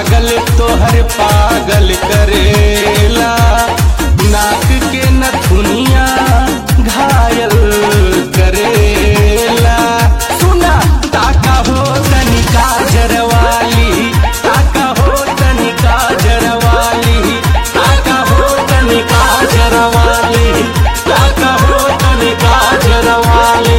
पागल तोहर पागल करेला नाक के नथुनिया घायल करेला सुना ताका हो तनिका जरवाली ताका हो तनिका जरवाली ताका हो तनिका जरवाली ताका हो तनिका जरवाली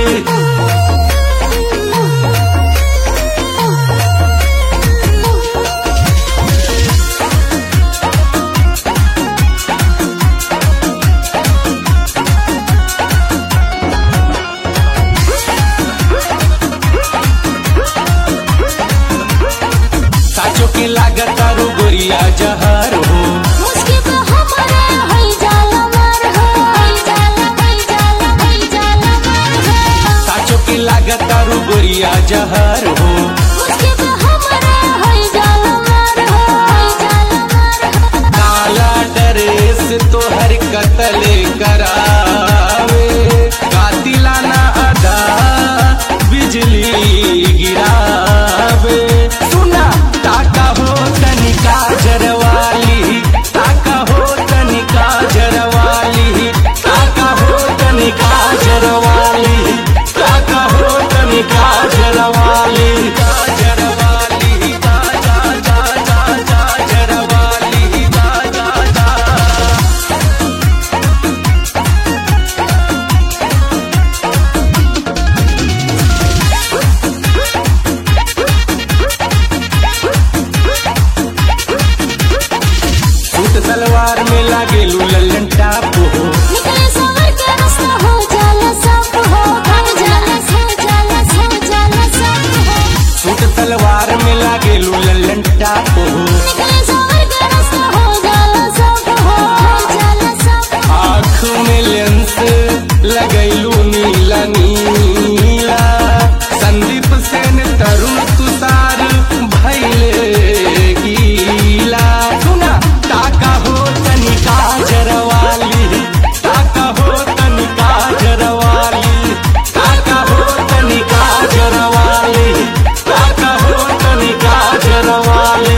साचो के लागत आरो गोरिया जहर हो मुझके तो हमारा है जाला मार हो है जाला है जाला है जाला मार हो साचो के लागत आरो गोरिया जहर हो मुझके तो हमारा है जाला मार हो है जाला मार हो काला ड्रेस तोहर कतल करावे कातिलाना अदा बिजली गिरावे सुना ताका हो तनिका जरवाली ताका हो तनिका जरवाली ताका हो तनिका जरवाली ताका हो तनिका जरवाली जरवाली जा जा जा जा जा जरवाली जा जा जा सूट सलवार में लागे लल्लन टाप हो निकले सवर के रास्ता हो जाला सब हो हो जाला हो जाला हो जाला सब हो सूट सलवार में लागे लल्लन टाप हो निकले सवर के रास्ता हो जाला सब हो हो जाला सब हो आँख में लेंस लगैलू नीला नीला संदीप सेन तरुण तुषार भैले गीला सुना ताका हो तनिका जरवाली ताका हो तनिका जरवाली ताका हो तनिका जरवाली ताका हो तनिका जरवाली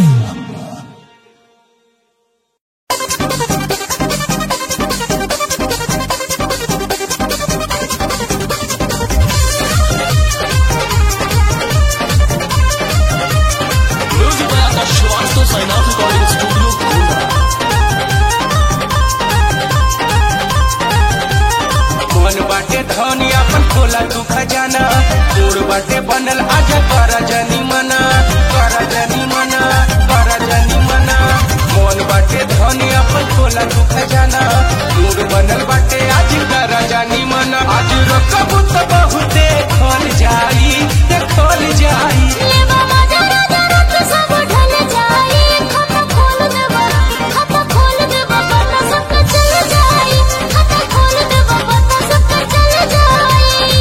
मन बाटे धनी अपन खोला तू खजाना तोड़ बाटे बनल आज कर जनी मना कर जनी मना कर जनी मना मन बाटे धनी अपन खोला तू खजाना तोड़ बनल बाटे आज कर जनी मना आज रकबू तो बहुते खोल जाई देखल जाई ले बाबा जरा जरा तो सब ढल जाई खाता खोल दे बाबा खाता खोल दे बाबा ना सब चल जाई खाता खोल दे बाबा ना सब चल जाई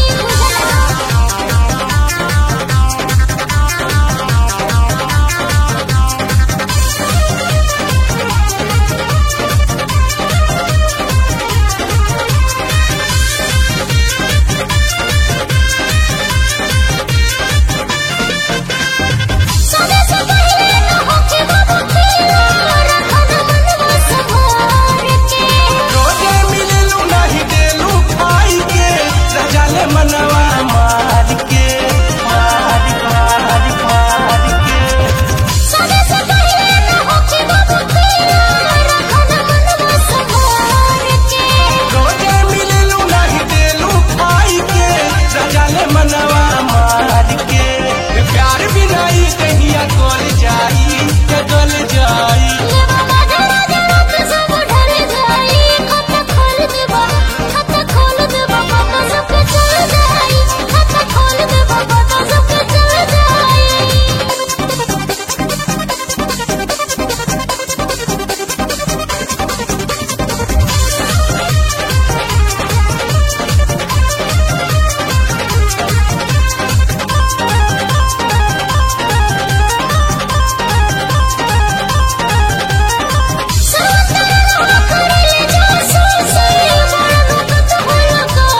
समय से पहले न होके बाबू खेलो रखन मनवा संभाल के रोजे मिललू नहीं देलू खाई के रजाले मनवा मार के मार मार मार के समय से पहले न होके बाबू खेलो रखन मनवा संभाल के रोजे मिललू नहीं देलू खाई के रजाले मनवा मार के प्यार भी नहीं कहिया गल जाई के गल जाई ले बाबा जरा जरा तो सब ढल जाई खाता खोल दे बाबा खाता खोल दे बाबा ना सब चल जाई खाता खोल दे बाबा ना सब चल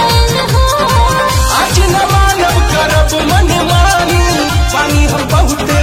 आज न मानव करब मन मानी पानी हम बहुते